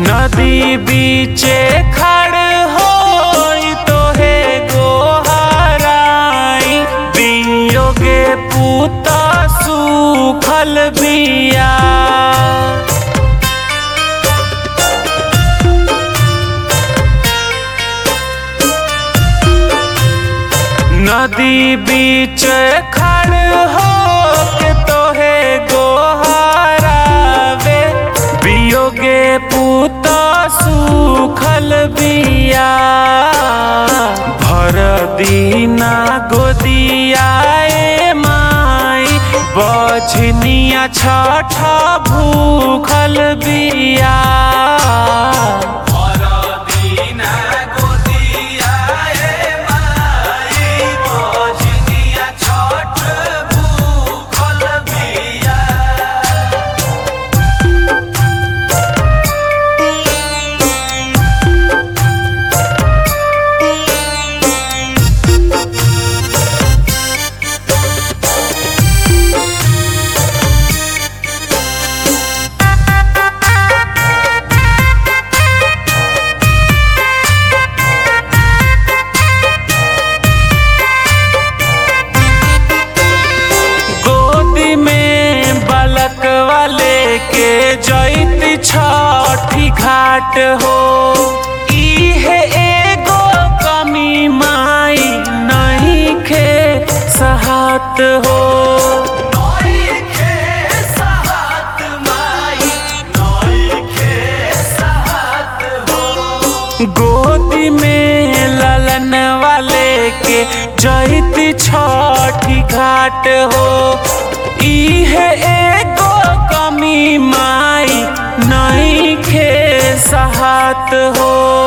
नदी बीचे खड़ हो तोहे गोहराई बियोगे पूता सूखल बिया नदी बीच खड़ हो के तोहे गोहरावे बियोगे पूता सूखल बिया भर दीना गोदियाए माई बछनिया छठ भूखल बिया गोदी में बलक वाले के जैती छठी घाट हो इहे एगो कमी माई नहीं खे सहात हो गोदी में ललन वाले के जैती छठी घाट हो इहे एगो कमी माई नहीं खे सहात हो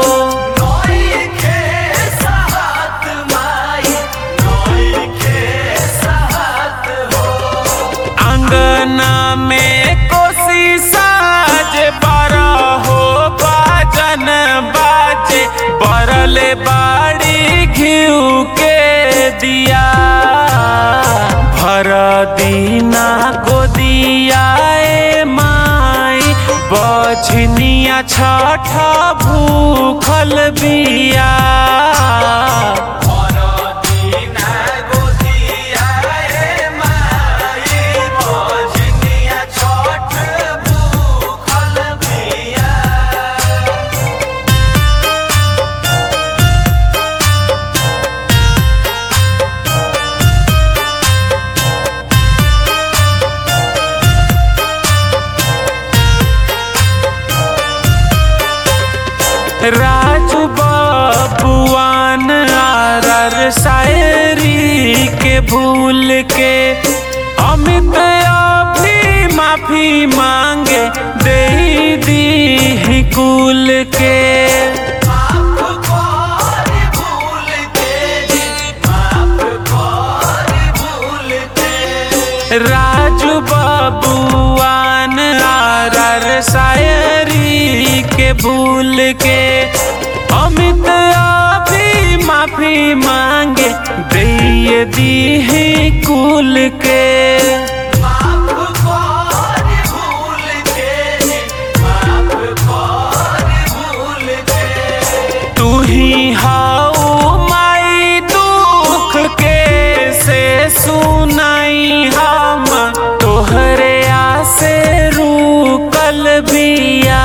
अंगना में कोसी साज बड़ा हो बाजन बाजे बरले बाड़ी घिउ के दिया भर दीना गोदियाए माई बछनिया छठ भूखल बिया राजू बबुआन आरर शायरी के भूल के अमित अभी माफी मांगे दे दी कुल के राजू बबुआन आरर शायरी के भूल के अमित अभी माफी मांगे दे दी कुल के तू ही हाउ माई दुख के से सुनाई हम तोहरे आसे रुकल बिया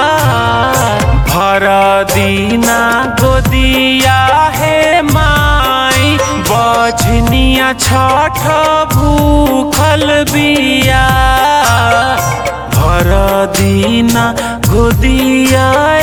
भर दीना गोदिया है माई बछनिया छठ भूखल बिया भर दीना गोदिया